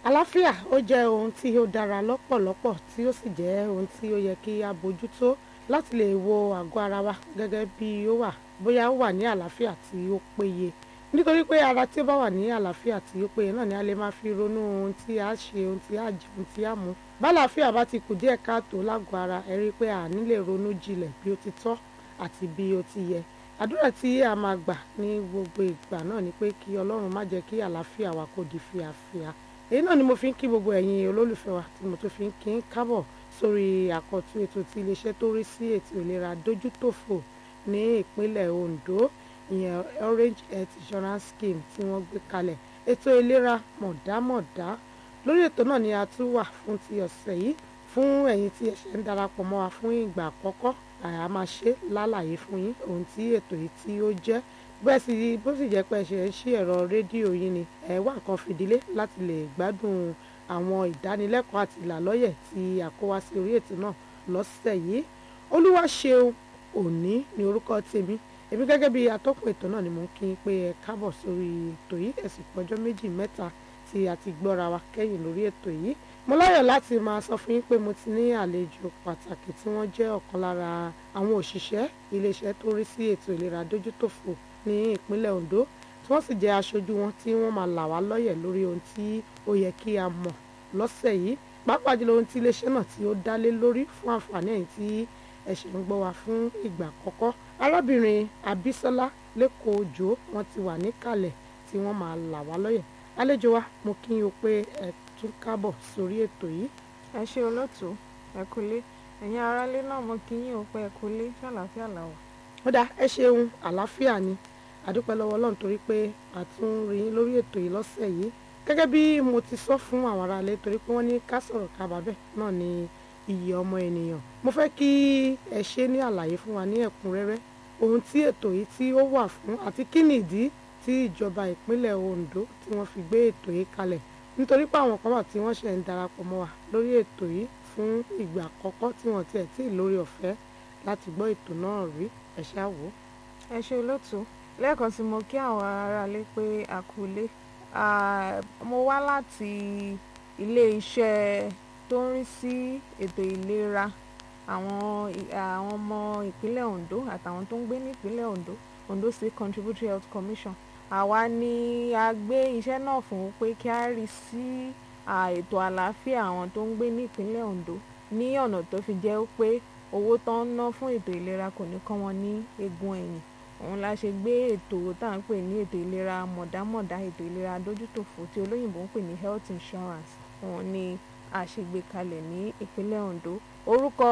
àlàáfíà ó jẹ́ ohun tí ó dára lọ́pọ̀lọpọ̀ tí ó sì jẹ́ ohun tí ó yẹ kí a bójútó láti lè wo àgọ́ ara wa gẹ́gẹ́ bí ó wà bóyá ó wà ní àlàáfíà tí ó péye nítorí pé ara tí ó bá wà ní àlàáfíà tí ó péye náà ni a lè máa fi ronú ohun tí a ṣe ohun tí a jẹ ohun tí a mú bálàáfíà bá ti kù díẹ̀ káàtó lágọ̀ọ́ ara ẹ rí i pé a ní lè ronú jinlẹ̀ bí ó ti tọ́ àti bí ó ti yẹ àdúrà tí a máa gbà ní gbogbo ìgbà náà ni pé kí ọlọ́run má jẹ́ kí àlàáfíà wa kó di fíafíà èyí náà ni mo fi ń kí gbogbo ẹ̀yin olólùfẹ́ wa tí mo tún fi ń kí ń kábọ̀ sórí àkọ́tún ètò tí iléeṣẹ́ tó rí sí ètò ìlera dójútòfò ní ìpínlẹ̀ Ondo ìyẹn Orange Health Insurance Scheme tí wọ́n gbé kalẹ̀ ètò ìlera mọ̀dámọ̀dá lórí ètò náà ni a tún wà fún ti ọ̀sẹ̀ yìí fún ẹ̀yin tí ẹ ṣe ń darapọ̀ mọ́ wa fún ìgbà àkọ́kọ́ àá máa ṣe lálàyé fún yín ohun tí ètò yìí tí ó jẹ́ bẹ́ẹ̀ sì bó sì jẹ́ pé ẹ ṣe ń ṣí ẹ̀rọ rédíò yín ni ẹ wá nǹkan fìdílé láti lè gbádùn àwọn ìdánilẹ́kọ̀ọ́ àti ìlàlọ́yẹ̀ tí a kó wá sí orí ètò náà lọ́sẹ̀ yìí Olúwaṣeun Òní ni orúkọ tèmi èmi gẹ́gẹ́ bí atọ́kùn ètò náà ni mo ń kí n pé ẹ káàbọ̀ sórí ètò yìí ẹ̀sìn pọ́jọ́ méjì mẹ́ta tí a ti gbọ́ra wa kẹ́yìn lórí ètò yìí mo láyọ̀ láti máa sọ fún yín pé mo ti ní àlejò pàtàkì tí wọ́n jẹ́ ọ̀kan lára àwọn òṣìṣẹ́ iléeṣẹ́ tó rí sí ètò ìlera dójútòfò ní ìpínlẹ̀ Ondo tí wọ́n sì jẹ́ aṣojú wọn tí wọ́n máa là wá lọ́yẹ̀ lórí ohun tí ó yẹ kí a mọ̀ lọ́sẹ̀ yìí pàápàá jùlọ ohun tí iléeṣẹ́ náà tí ó dálé lórí fún àǹfààní ẹ̀yin tí ẹ ṣe ń gbọ́ wa fún ìgbà àkọ́kọ́ arábìnrin Abísọ́lá lẹ́kọ̀ọ́ òjò wọn ti wà níkàlẹ̀ tí wọ́n máa là wá lọ́yẹ̀ àlejò wa mo kí yín o pé ẹ tún kábọ̀ sórí ètò yìí. ẹ ṣe olóòtú ẹ kúlé ẹ̀yin aráalé náà mo kí yín o pé ẹ kúlé ṣàlàáfíà làwà. ó dáa ẹ ṣeun àlàáfíà ni àdúpẹ́ lọ́wọ́ ọlọ́run torí pé a tún rí yín lórí ètò yìí lọ́sẹ̀ yìí gẹ́gẹ́ bí mo ti sọ fún àwọn aráalé torí pé wọ́n ní ká sọ̀rọ̀ kábàbẹ̀ náà ni iyì ọmọ ènìyàn mo fẹ́ kí ẹ ṣe ní àlàyé fún wa ní ẹ̀kúnrẹ́rẹ́ ohun tí ètò yìí tí ó wà fún àti kí ni ìdí tí ìjọba ìpínlẹ̀ Ondo tí wọ́n fi gbé ètò yìí kalẹ̀ nítorí pé àwọn kan wà tí wọ́n ṣe ń darapọ̀ mọ́ wa lórí ètò yìí fún ìgbà àkọ́kọ́ tí wọ́n tiẹ̀ tí ì lórí ọ̀fẹ́ láti gbọ́ ètò náà rí ẹ ṣáà wò. ẹ ṣe olóòtú lẹ́ẹ̀kan sí mo kí àwọn aráalé pé a kú ilé mo wá láti ilé iṣẹ́ tó ń rí sí ètò ìlera àwọn àwọn ọmọ ìpínlẹ̀ Ondo àtàwọn tó ń gbé ní ìpínlẹ̀ Ondo Ondo State Contributory Health Commission àwa ni a gbé iṣẹ́ náà fún pé kí a rí sí ètò àlàáfíà àwọn tó ń gbé ní ìpínlẹ̀ Ondo ní ọ̀nà tó fi jẹ́ pé owó tó ń ná fún ètò ìlera kò ní kán wọn ní eegun ẹ̀yìn òun la ṣe gbé ètò tá à ń pè ní ètò ìlera mọ̀dámọ̀dá ètò ìlera dójútòfò tí olóyìnbó ń pè ní health insurance òun ni a ṣe gbé kalẹ̀ ní ìpínlẹ̀ Ondo orúkọ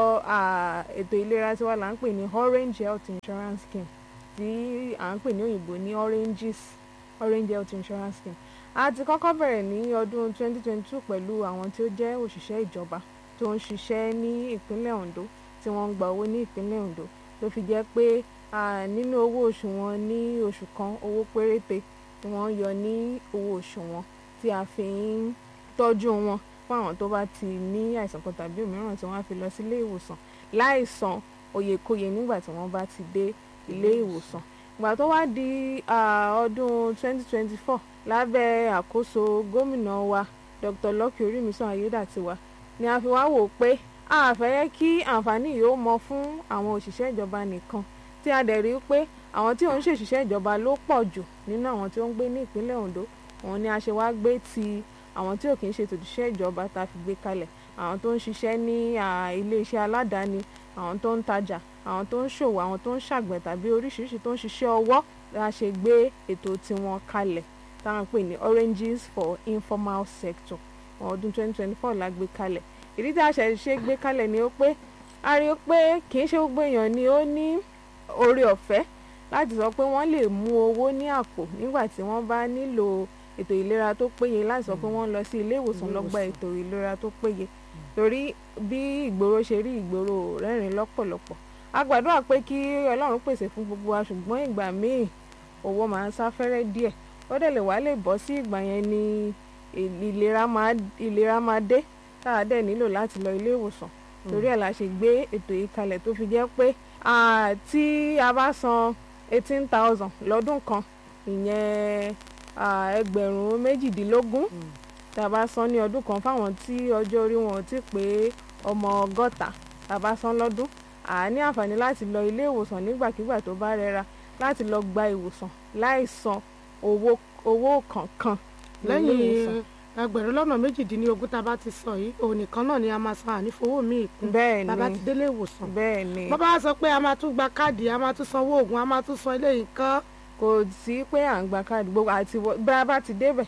ètò ìlera tiwa là ń pè ní Orange Health Insurance Scheme tí à ń pè ní òyìnbó ní Oranges Orange Health Insurance Scheme a ti kọ́kọ́ bẹ̀rẹ̀ ní ọdún 2022 pẹ̀lú àwọn tí ó jẹ́ òṣìṣẹ́ ìjọba tó ń ṣiṣẹ́ ní ìpínlẹ̀ Ondo tí wọ́n ń gba owó ní ìpínlẹ̀ Ondo tó fi jẹ́ pé nínú owó oṣù wọn ní oṣù kan owó péréte tí wọ́n yọ ní owó oṣù wọn tí a fi ń tọ́jú wọn fún àwọn tó bá ti ní àìsàn kan tàbí òmíràn tí wọ́n á fi lọ sí ilé ìwòsàn láì san oyèkóyè nígbà tí wọ́n bá ti dé ilé ìwòsàn ìgbà tó wá di ọdún 2024 lábẹ́ àkóso gómìnà wa Dr. Lucky Orímisàn Ayédàtiwa ni a fi wá wò pé a fẹ́ yẹ kí àǹfààní yìí ó mọ fún àwọn òṣìṣẹ́ ìjọba nìkan tí a dẹ̀ rí pé àwọn tí ò ń ṣèṣiṣẹ́ ìjọba ló pọ̀ jù nínú àwọn tí ó ń gbé ní ìpínlẹ̀ Ondo òun ni a ṣe wá gbé ti àwọn tí ò kì í ṣe tòṣìṣẹ́ ìjọba tá a fi gbé kalẹ̀ àwọn tó ń ṣiṣẹ́ ní iléeṣẹ́ aládàáni àwọn tó ń tajà àwọn tó ń ṣòwò àwọn tó ń ṣàgbẹ̀ tàbí oríṣiríṣi tó ń ṣiṣẹ́ ọwọ́ la ṣe gbé ètò tiwọn kalẹ̀ táwọn pè ní Oranges for Informal Sector ọdún 2024 la gbé kalẹ̀ ìdí tí a ṣe ṣe gbé kalẹ̀ ni ó pé a rí i pé kì í ṣe gbogbo èèyàn ni ó ní oore ọ̀fẹ́ láti sọ pé wọ́n lè mú owó ní àpò nígbà tí wọ́n bá nílò ètò ìlera tó péye láti sọ pé wọ́n lọ sí ilé ìwòsàn lọ gba ètò ìlera tó péye torí bí ìgboro ṣe rí ìgboro rẹ́rìn lọ́pọ̀lọpọ̀ a gbàdúrà pé kí Ọlọ́run pèsè fún gbogbo wa ṣùgbọ́n ìgbà míì owó máa ń sáfẹ́rẹ́ díẹ̀ ó dẹ̀ lè wá lè bọ́ sí ìgbà yẹn ni ìlera máa ìlera máa dé tá a dẹ̀ nílò láti lọ ilé ìwòsàn torí ẹ̀ la ṣe gbé ètò yìí kalẹ̀ tó fi jẹ́ pé tí a bá san eighteen thousand lọ́dún kan ìyẹn ẹgbẹ̀rún méjìdínlógún tá a bá san ní ọdún kan fáwọn tí ọjọ́ orí wọn ò tí pé ọmọ ọgọ́ta tá a bá san lọ́dún à á ní àǹfààní láti lọ ilé ìwòsàn nígbàkigbà tó bá rẹra láti lọ gba ìwòsàn láì san owó owó kankan ní ilé ìwòsàn. lẹ́yìn ẹgbẹ̀rún lọ́nà méjìdínlógún tá a bá ti sọ yìí òun nìkan náà ni a máa san ànífowó míì kún bẹ́ẹ̀ tá a bá ni ti délé ìwòsàn bẹ́ẹ̀ ni bọ́ bá sọ pé a máa tún gba káàdì a máa tún sanwó oògùn a máa tún san eléyìí kan. kò sí pé à ń gba káàdì gbogbo àti wọ- bá a bá ti débẹ̀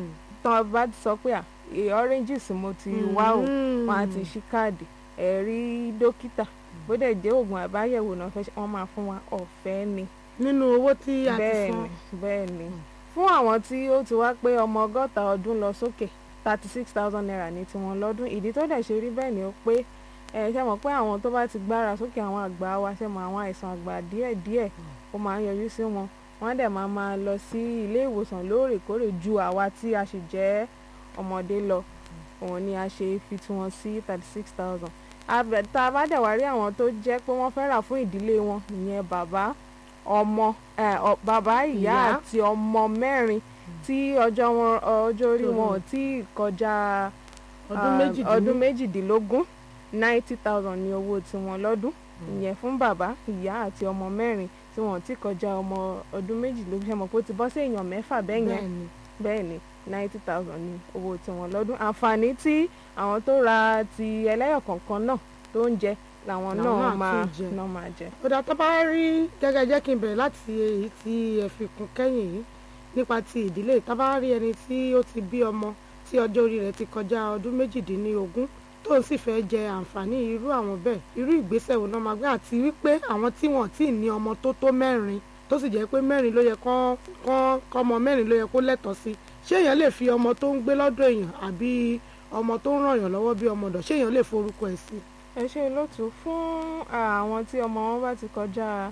tán bá ti sọ pé à e oranges mo ti wá o wọn á ti ṣí káàdì ẹ̀rí dókítà bó dẹ̀ jẹ́ oògùn àbáyẹ̀wò náà fẹ́ ṣe wọ́n máa fún wa ọ̀fẹ́ ni nínú owó tí a ti bẹ́ẹ̀ san ni bẹ́ẹ̀ ni fún àwọn tí ó ti wá pé ọmọ ọgọ́ta ọdún lọ sókè thirty six thousand naira ní tiwọn lọ́dún ìdí tó dẹ̀ ṣe rí bẹ́ẹ̀ ni ó pé ẹ ṣe mọ̀ pé àwọn tó bá ti gbára sókè àwọn àgbà wa ṣe mọ̀ àwọn àìsàn àgbà díẹ̀díẹ̀ ó máa ń yọjú sí wọn wọ́n dẹ̀ máa máa lọ sí ilé ìwòsàn lóòrèkóòrè ju àwa tí a sì jẹ́ ọmọdé lọ òun ni a ṣe fi tiwọn sí thirty six thousand tá a bá dẹ̀ wá rí àwọn tó jẹ́ pé wọ́n fẹ́ rà fún ìdílé wọn ìyẹn bàbá ọmọ ẹ, ọ- bàbá ìyá Ìyá. àti ọmọ mẹ́rin tí ọjọ́ wọn ọjọ́ orí wọn ò tí ì kọjá ọdún ah, méjìdínlógún ọdún méjìdínlógún ninety thousand ní owó tiwọn lọ́dún ìyẹn fún bàbá ìyá àti ọmọ mẹ́rin tí wọn ò tí ì kọjá ọmọ ọdún méjìlélógún ṣe mọ̀ pé ó ti bọ́ sí èèyàn mẹ́fà bẹ́ẹ̀ yẹn bẹ́ẹ̀ ni bẹ́ẹ̀ ni ninety thousand ní owó tiwọn lọ́dún àǹfààní tí àwọn tó ra ti ẹlẹ́yọ̀ kọ̀ọ̀kan náà tó ń jẹ làwọn Làwọn náà náà máa tún jẹ. náà máa jẹ. ó dà tó bá rí gẹ́gẹ́ jẹ́ kí n bẹ̀rẹ̀ láti èyí tí ẹ fi kún kẹ́yìn yìí nípa ti ìdílé tá bá rí ẹni tí ó ti bí ọmọ tí ọjọ́ orí rẹ̀ ti kọjá ọdún méjìdínlógún tó ń sì fẹ́ jẹ àǹfààní irú àwọn bẹ́ẹ̀ irú ìgbésẹ̀ wo náà máa gbé àti wípé àwọn tí wọ́n tí ì ní ọmọ tó tó mẹ́rin tó sì jẹ́ pé mẹ́rin ló yẹ kán kán kọ́mọ mẹ́rin ló yẹ kó lẹ́tọ̀ọ́ sí ṣé èèyàn lè fi ọmọ tó ń gbé lọ́dọ̀ èèyàn àbí ọmọ tó ń ràn yàn lọ́wọ́ bí ọmọ ọ̀dọ̀ ṣé èèyàn lè forúkọ ẹ̀ sí. ẹ ṣe olóòtú fún àwọn tí ọmọ wọn bá ti kọjá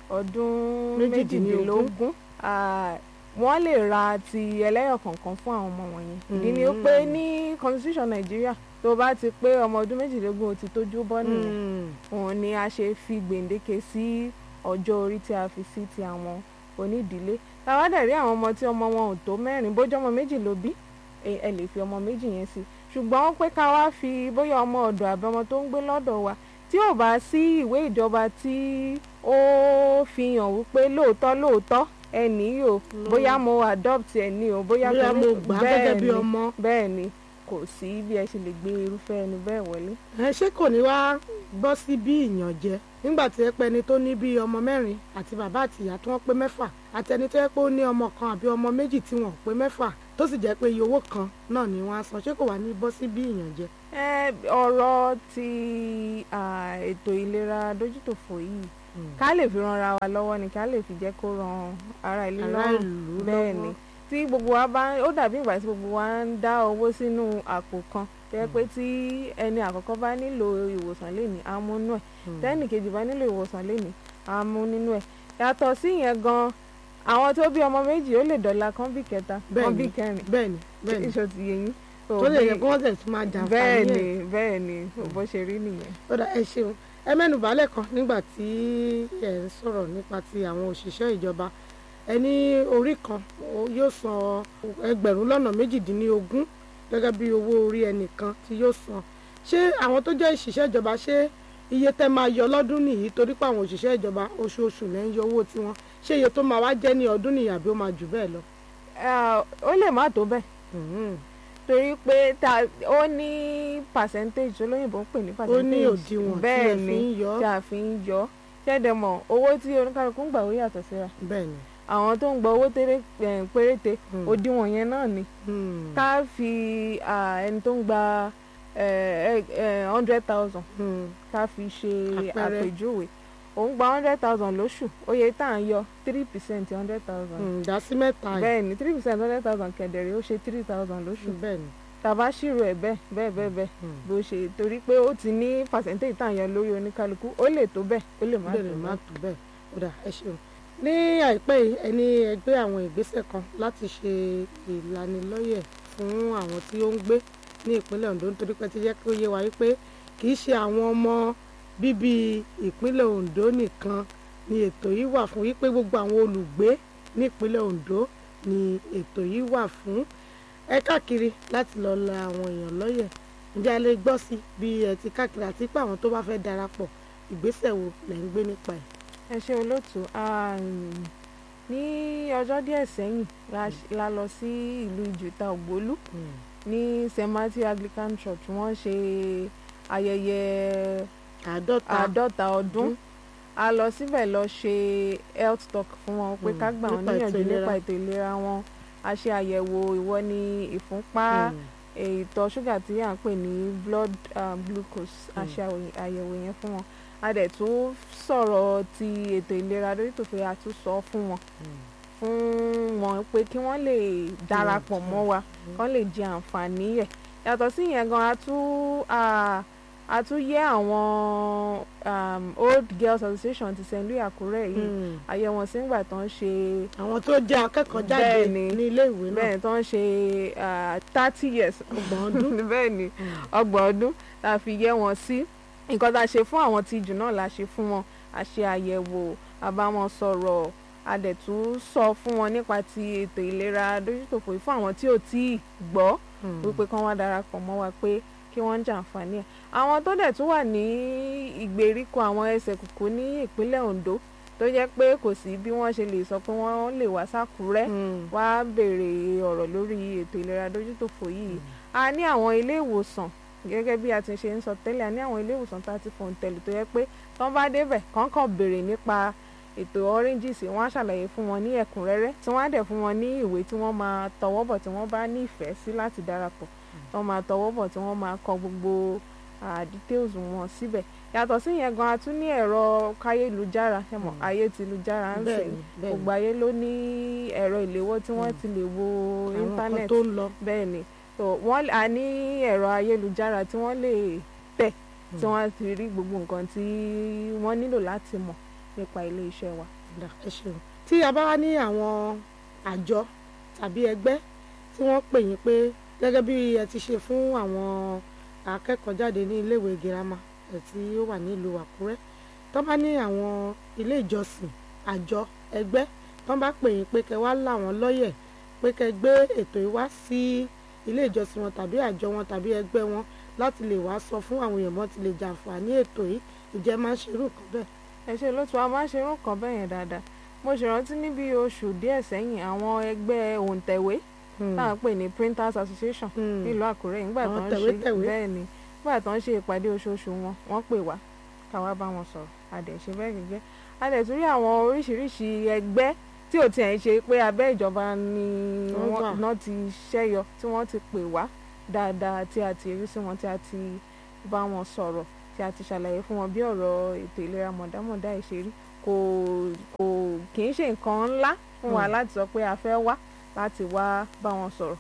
ọdún Méjìdínlógún. méjìdínlógún ah, wọ́n lè ra ti ẹlẹ́yọ̀ kọ̀ọ̀kan fún àwọn ọmọ wọ̀nyẹn ìdí ni ó pé ní constitution nàìjíríà tó bá ti pé ọmọ ọdún méjìdínlógún ó ti tójú bọ́ nìyẹn òun ni a ṣe fi gbèǹdéke sí ọjọ́ orí tí a fi sí ti àwọn onídìílé táwa dẹ̀ rí àwọn ọmọ tí ọmọ wọn ò tó mẹ́rin bójú ọmọ méjì ló bí ẹ ẹ lè fi ọmọ méjì yẹn sí ṣùgbọ́n pé ká wá fi bóyá ọmọ ọ̀dọ̀ àbí ọmọ tó ń gbé lọ́dọ̀ wa tí ò bá sí ìwé ìjọba tí ó fi hàn wípé lóòótọ́ lóòótọ́ ẹnì yìí o bóyá mo adopt ẹni o bóyá bóyá torí- mo gbà á gẹ́gẹ́ bí bẹ́ẹ̀ ni, ọmọ bẹ́ẹ̀ ni kò sí bí ẹ ṣe lè gbé irúfẹ́ ẹni bẹ́ẹ̀ wọlé. ẹ ṣé kò ní wá gbọ́ sí bí ìyànjẹ nígbà tí ẹ pẹ́ ẹni tó ní bíi ọmọ mẹ́rin àti bàbá àti ìyá tí wọ́n pé mẹ́fà àti ẹni tó yẹ pé ó ní ọmọ kan àbí ọmọ méjì tí wọ́n pé mẹ́fà tó sì jẹ́ pé iye owó kan náà ni wọ́n á san ṣé kò wá ní bọ́ sí bí ìyànjẹ. ẹ ọ̀rọ̀ ti ah, ètò ìlera dójútòfò yìí ká lè fi ranra wa lọ́wọ́ ni ká lè fi jẹ́ kó ran ara ìlú ará lọ́rùn ìlú bẹ́ẹ̀ ni tí gbogbo wa bá ó dàbí ìgbà tí gbogbo wa ń dá owó sínú àpò kan tó yẹ pé tí ẹni àkọ́kọ́ bá nílò ìwòsàn lénìí á mú nínú ẹ̀ tẹ́nì kejì bá nílò ìwòsàn lénìí á mú nínú ẹ̀ yàtọ̀ sí yẹn gan àwọn tó bí ọmọ méjì ó lè dọ̀la kan bí kẹta kan Bẹ́ẹ̀ bí ni, kẹrin bẹ́ẹ̀ ni bẹ́ẹ̀ ni iṣọ́ ti yẹ yín tó lè yẹ kí wọ́n tẹ̀ tún máa jà bẹ́ẹ̀ fún ni bẹ́ẹ̀ ni bó ṣe rí nìyẹn. ó dà ẹ ṣeun ẹ mẹ́nu bàálẹ̀ kan nígbà tí ẹ ń sọ̀rọ̀ nípa ti àwọn òṣìṣẹ́ ìjọba ẹ ní orí kan ó- yóò san ẹgbẹ̀rún lọ́nà méjìdínlógún gẹ́gẹ́ bí owó orí ẹnìkan tí yóò san ṣé àwọn tó jẹ́ òṣìṣẹ́ ìjọba ṣé iye tẹ́ máa yọ lọ́dún nìyí torí pé àwọn òṣìṣẹ́ ìjọba oṣooṣù lẹ́ ń yọ owó tiwọn ṣé iye tó máa wá jẹ́ ní ọdún nìyí àbí ó máa jù bẹ́ẹ̀ lọ. Ah, ó lè má tó bẹ́ẹ̀ Mhm. torí pé ta ó ní percentage olóyìnbó ń pè ní ó percentage ní òdiwọ̀n tí ẹ bẹ́ẹ̀ fi ni ń yọ tí a fi ń yọ ṣẹ́dẹ̀ mọ̀ owó tí oníkálukú ń gbà ó yàtọ̀ síra bẹ́ẹ̀ ni. àwọn tó ń gba owó tẹ́rẹ́ eh, péréte Hmm. òdiwọ̀n yẹn náà ni Hmm. ká fi ah, ẹni tó ń gba hundred thousand Hmm. ká fi ṣe Àpẹẹrẹ. àpèjúwe òun gba hundred thousand lóṣù oye tá à ń yọ three percent hundred thousand Hmm. dá sí mẹ́ta yìí. bẹ́ẹ̀ ni three percent hundred thousand kẹ̀dẹ̀rẹ̀ ó ṣe three thousand lóṣù bẹ́ẹ̀ ni. tàbá ṣírò ẹ̀ bẹ́ẹ̀ bẹ́ẹ̀ bẹ́ẹ̀ bẹ́ẹ̀ Hmm. bó ṣe torí pé ó ti ní percentage tá à ń yọ lórí oníkálukú ó lè tó bẹ́ẹ̀ ó lè má bẹ́ẹ̀ tó lè má bẹ́ẹ̀. tó bẹ́ẹ̀ ó dà ẹ ṣeun. ní àìpẹ́ yìí ẹni ẹgbẹ́ àwọn ìgbésẹ̀ kan láti ṣe ìlanilọ́yẹ̀ fún àwọn tí ó ń gbé ní ìpínlẹ̀ Ondo nítorí pé ti jẹ́ kí ó yé wa wípé kì í ṣe àwọn ọmọ bíbí ìpínlẹ̀ Ondo nìkan ni ètò yìí wà fún wípé gbogbo àwọn olùgbé ní ìpínlẹ̀ Ondo ni ètò yìí wà fún ẹ káàkiri láti lọ la àwọn èèyàn lọ́yẹ̀ ǹjẹ́ a lè gbọ́ sí bí ẹ ti káàkiri àti pé àwọn tó bá fẹ́ darapọ̀ ìgbésẹ̀ wo lẹ̀ ń gbé nípa ẹ̀. ẹ ṣe olóòtú um, ní ọjọ́ díẹ̀ sẹ́yìn la ṣ- la lọ sí ìlú ìjùta ògbólú ní st matthew anglican church wọ́n ṣe ayẹyẹ àádọ́ta àádọ́ta ọdún ọdún. a lọ síbẹ̀ lọ ṣe health talk fún wọn pé Mm, ká gbà wọ́n nípa ètò níyànjú ìlera. nípa ètò ìlera wọn a ṣe àyẹ̀wò ìwọ ní ìfúnpá Mm. ìtọ̀ ṣúgà tí à ń pè ní blood um, glucose a Mm. ṣe àwò- àyẹ̀wò yẹn fún wọn a dẹ̀ tún sọ̀rọ̀ ti ètò ìlera lórí tòfin a tún sọ fún wọn fún wọn pé kí wọ́n lè darapọ̀ mọ́ wa kán lè jẹ àǹfààní ẹ̀ yàtọ̀ sí ìyẹn gan a tún a- a tún yẹ àwọn um, old girls association ti st louis àkúrẹ́ yìí Mm. àyẹ̀ wọn sí ìgbà tó ń ṣe àwọn tó jẹ́ akẹ́kọ̀ọ́ jáde Bẹ́ẹ̀ni. ní ilé ìwé náà bẹ́ẹ̀ tó ń ṣe thirty years ọgbọ̀n ọdún. bẹ́ẹ̀ ni ọgbọ̀n ọdún la fi yẹ wọn sí nǹkan tá a ṣe fún àwọn tí jù náà la ṣe fún wọn a ṣe àyẹ̀wò a bá wọn sọ̀rọ̀ a dẹ̀ tún sọ fún wọn nípa ti ètò ìlera dójútòfò yìí fún àwọn tí ò tí ì gbọ́ Mm. wípé kán wá darapọ̀ mọ́ wa pé kí wọ́n ń jàǹfààní ẹ̀ àwọn tó dẹ̀ tún wà ní ìgbèríko àwọn ẹsẹ̀ kùkú ní ìpínlẹ̀ Ondo tó jẹ́ pé kò sí bí wọ́n ṣe lè sọ pé wọ́n lè wá sákúrẹ́ Mm. wá béèrè ọ̀rọ̀ lórí ètò ìlera dójútòfò yìí a ní àwọn ilé ìwòsàn gẹ́gẹ́ bí a ti ṣe ń sọ tẹ́lẹ̀ a ní àwọn ilé ìwòsàn tá a ti fòun tẹ̀lé tó yẹ pé tán bá débẹ̀ kàn kàn béèrè nípa ètò oranges wọ́n á ṣàlàyé fún wọn ní ẹ̀kúnrẹ́rẹ́ tí wọ́n á dẹ̀ fún wọn ní ìwé tí wọ́n máa tọwọ́ bọ̀ tí wọ́n bá ní ìfẹ́ sí láti darapọ̀ wọ́n máa tọwọ́ bọ̀ tí wọ́n máa kọ gbogbo ah, details wọn síbẹ̀ yàtọ̀ sí yẹn gan a tún ní ẹ̀rọ káyélujára ẹ mọ̀ Mm. ayé ti lu jára ń sìn bẹ́ẹ̀ni bẹ́ẹ̀ni gbogbo ayé ló ní ẹ̀rọ ìléwọ́ tí wọ́n Mm. ti lè wo àwọn nǹkan íńtánẹ́ẹ̀tì tó ń lọ. bẹ́ẹ̀ ni so wọ́n a ní ẹ̀rọ ayélujára tí wọ́n lè tẹ̀ tí Mm. wọ́n ti rí gbogbo nǹkan tí wọ́n nílò láti mọ̀ nípa ilé iṣẹ́ wa. Dà, ẹ ṣeun tí a bá wá ní àwọn àjọ tàbí ẹgbẹ́ tí wọ́n pè yín pé gẹ́gẹ́ bí ẹ ti ṣe fún àwọn akẹ́kọ̀ọ́ jáde ní iléèwé girama ẹ̀ tí ó wà nílùú Àkúrẹ́ tó bá ní àwọn ilé ìjọsìn àjọ ẹgbẹ́ tó bá pè yín pé kẹ́ wá là wọ́n lọ́yẹ̀ pé kẹ́ gbé ètò yìí wá sí ilé ìjọsìn wọn tàbí àjọ wọn tàbí ẹgbẹ́ wọn láti lè wá sọ fún àwọn èèyàn mọ́ ti lè jàǹfààní ètò yìí ìjẹ́ máa ń ṣerú nǹkan bẹ́ẹ̀. ẹ ṣe lótú a máa ń ṣe irú nǹkan bẹ́ẹ̀ yẹn dáadáa mo ṣèrántí níbi oṣù díẹ̀ sẹ́yìn àwọn ẹgbẹ́ òǹtẹ̀wé tá à ń pè ní printers association Hmm. nílùú Àkúrẹ́ nígbà Àwọn tó ń ṣe tẹ̀wétẹ̀wé. bẹ́ẹ̀ ni nígbà tó ń ṣe ìpàdé oṣooṣù wọn wọ́n pè wá ká wá bá wọn sọ̀rọ̀ a dẹ̀ ṣe bẹ́ẹ̀ gẹ́gẹ́ a dẹ̀ tún rí àwọn oríṣiríṣi ẹgbẹ́ tí ò tiẹ̀ ń ṣe pé abẹ́ ìjọba ni Wọ́n wọ́n wà. náà ti ṣẹ́yọ tí wọ́n ti pè wá dáadáa tí a ti rí sí wọn tí a ti bá wọn sọ̀rọ̀ tí a ti ṣàlàyé fún wọn bí ọ̀rọ̀ ètò ìlera mọ̀dámọ̀dá ẹ̀ ṣe rí kò kò kì í ṣe nǹkan ńlá fún wa Mm. láti sọ pé a fẹ́ wá láti wá bá wọn sọ̀rọ̀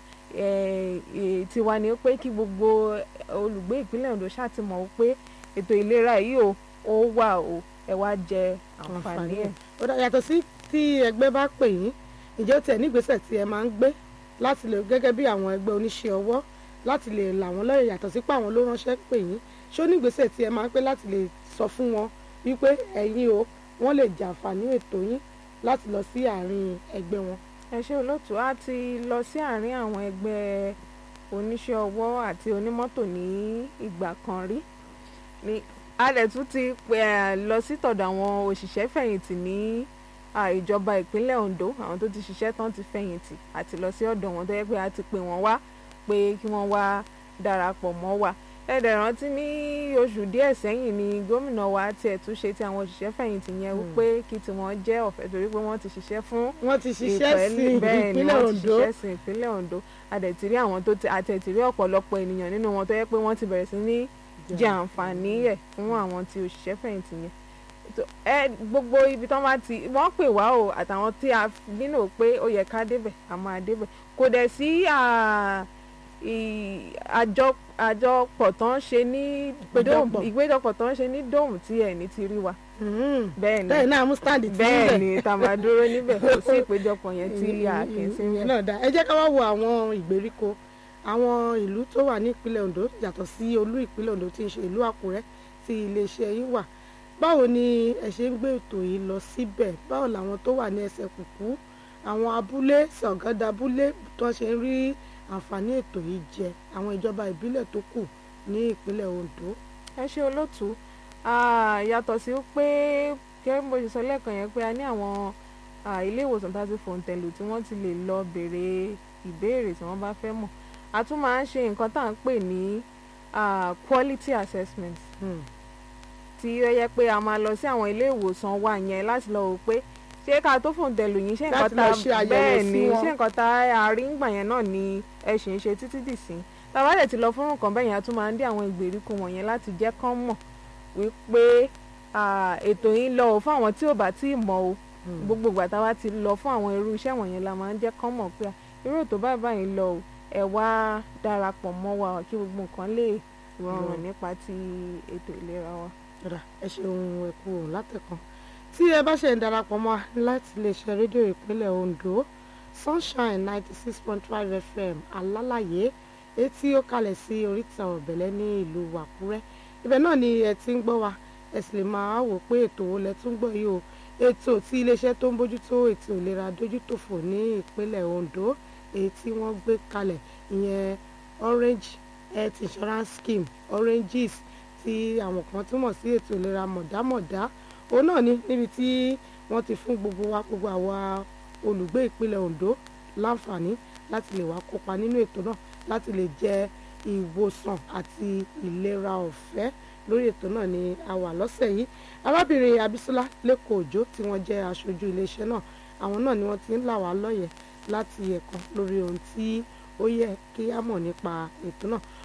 eh, eh, tiwa ni pé kí gbogbo olùgbé ìpínlẹ̀ Ondo ṣáà ti mọ̀ pé ètò ìlera yìí o ó wà o ẹ wá jẹ àǹfààní ẹ̀. ó dá yàtọ̀ sí tí ẹgbẹ́ bá pè yín ǹjẹ́ ó tiẹ̀ nígbésẹ̀ tí ẹ máa ń gbé láti lè gẹ́gẹ́ bí àwọn ẹgbẹ́ oníṣẹ́ ọwọ́ láti lè là wọ́n lọ́yẹ̀ yàtọ̀ sí pé àwọn ló ránṣẹ́ pè yín ṣó nígbésẹ̀ tí ẹ máa ń pé láti lè sọ fún wọn wípé ẹ̀yin o wọ́n lè jàǹfààní ètò yín láti lọ sí àárín ẹgbẹ́ wọn. ẹ ṣé olóòtú a ti lọ sí àárín àwọn ẹgbẹ́ oníṣẹ́ ọwọ́ àti onímọ́tò ní ìgbà kan rí ní a dẹ̀ tún ti pè ẹ́ lọ sí tọ̀dọ̀ àwọn òṣìṣẹ́ fẹ̀yìntì ní à, ìjọba ìpínlẹ̀ Ondo àwọn tó ti ṣiṣẹ́ tán ti fẹ̀yìntì àti lọ sí ọ̀dọ̀ wọn tó yẹ pé a ti pè wọ́n wá pé kí wọ́n wá darapọ̀ mọ́ wa ẹ̀dẹ̀ rántí ní oṣù díẹ̀ sẹ́yìn ni gómìnà wa tiẹ̀ tún ṣe ti àwọn òṣìṣẹ́ fẹ̀yìntì yẹn Hmm. wípé kí tiwọn jẹ́ ọ̀fẹ́ torí pé wọ́n ti ṣiṣẹ́ fún wọ́n ti ṣiṣẹ́ ìpẹ́ẹ́lí sí bẹ́ẹ̀ ni ìpínlẹ̀ wọ́n ti Ondo ṣiṣẹ́ sí ìpínlẹ̀ Ondo àdẹ̀tìrí àwọn tó ti àtẹ̀tìrí ọ̀pọ̀lọpọ̀ ènìyàn nínú wọn tó yẹ pé wọ́n ti bẹ̀rẹ̀ sí ní jẹ àǹfààní ẹ̀ fún àwọn tí òṣìṣẹ́ fẹ̀yìntì yẹn tó- ẹ gbogbo ibi tán bá ti wọ́n pè wá o àtàwọn tí a nínú pé ó yẹ ká débẹ̀ a máa débẹ̀ kò dẹ̀ sí à, ì- àjọ àjọpọ̀ tán ṣe ní Ìpéjọpọ̀. dome ìgbéjọpọ̀ tán ṣe ní dome tí ẹ̀ ní ti rí wa Mhm. bẹ́ẹ̀ ni bẹ́ẹ̀ náà mú stand tí bẹ́ẹ̀ ni tá a máa dúró níbẹ̀ kò sí ìpéjọpọ̀ yẹn tí a kì í sí ìyẹn níbẹ̀. náà dá ẹ jẹ́ ká wá wo àwọn ìgbèríko àwọn ìlú tó wà ní ìpínlẹ̀ Ondo yàtọ̀ sí olú ìpínlẹ̀ Ondo tí ń ṣe ìlú Àkúrẹ́ tí iléeṣẹ́ yìí wà báwo ni ẹ ṣe ń gbé ètò yìí lọ síbẹ̀ báwo làwọn tó wà ní ẹsẹ̀ kùkú àwọn abúlé sọ̀gádà abúlé tó ṣe ń rí àǹfààní ètò yìí jẹ àwọn ìjọba ìbílẹ̀ tó kù ní ìpínlẹ̀ Ondo. ẹ ṣe olóòtú yàtọ̀ sí pé gẹ́gẹ́ bó ṣe sọ lẹ́ẹ̀kan yẹn pé a ní àwọn ilé ìwòsàn tá a ti fòǹtẹ̀lù tí wọ́n ti lè lọ béèrè ìbéèrè tí wọ́n bá fẹ́ mọ̀ a tún máa ń ṣe nǹkan tá à ń pè ní quality assessment tí ó yẹ pé a máa lọ sí àwọn ilé ìwòsàn wa yẹn láti lọ wò pé ṣé ká tó fòǹtẹ̀lù yín ṣé nǹkan tá bẹ́ẹ̀ ni ṣé nǹkan tá a rí ń gbà yẹn náà ni ẹ ṣì ń ṣe títí dì sí tàbá dẹ̀ ti lọ fún nǹkan bẹ́ẹ̀ yẹn a tún máa ń dé àwọn ìgbèríko wọ̀nyẹn láti jẹ́ kán mọ̀ wípé ètò yín lọ fún àwọn tí ò bá tí ì mọ̀ o gbogbo ìgbà tá a wá ti lọ fún àwọn irú iṣẹ́ wọ̀nyẹn la máa ń jẹ́ kán mọ̀ pé irú ètò báyìí báyìí lọ o ẹ wá darapọ̀ mọ́ wa kí gbogbo nǹkan lè rọrùn nípa ti ètò ìlera wa. ẹ ṣeun ẹ kú òun látẹ̀kan tí ẹ bá ṣe ń darapọ̀ mọ́ láti iléeṣẹ́ rédíò ìpínlẹ̀ Ondo Sunshine ninety six point five FM alálàyé etí ó kalẹ̀ sí oríta ọ̀bẹ̀lẹ̀ ní ìlú Àkúrẹ́ ibẹ̀ náà ni ẹ ti ń gbọ́ wa ẹ sì lè máa wò pé ètò wo lẹ tún gbọ́ yìí o ètò tí iléeṣẹ́ tó ń bójútó ètò ìlera dójútòfò ní ìpínlẹ̀ Ondo èyí tí wọ́n gbé kalẹ̀ ìyẹn Orange Health Insurance Scheme Oranges tí àwọn kan túmọ̀ sí ètò ìlera mọ̀dámọ̀dá òun náà ni níbi tí wọ́n ti fún gbogbo wa gbogbo àwa olùgbé ìpínlẹ̀ Ondo láǹfààní láti lè wá kópa nínú ètò náà láti lè jẹ ìwòsàn àti ìlera ọ̀fẹ́ lórí ètò náà ni a wà lọ́sẹ̀ yìí arábìnrin Abisola lẹ́kọ̀ọ́ òjò tí wọ́n jẹ́ aṣojú iléeṣẹ́ náà àwọn náà ni wọ́n ti ń là wá lọ́yẹ̀ láti ẹ̀kan lórí ohun tí ó yẹ kí á mọ̀ nípa ètò náà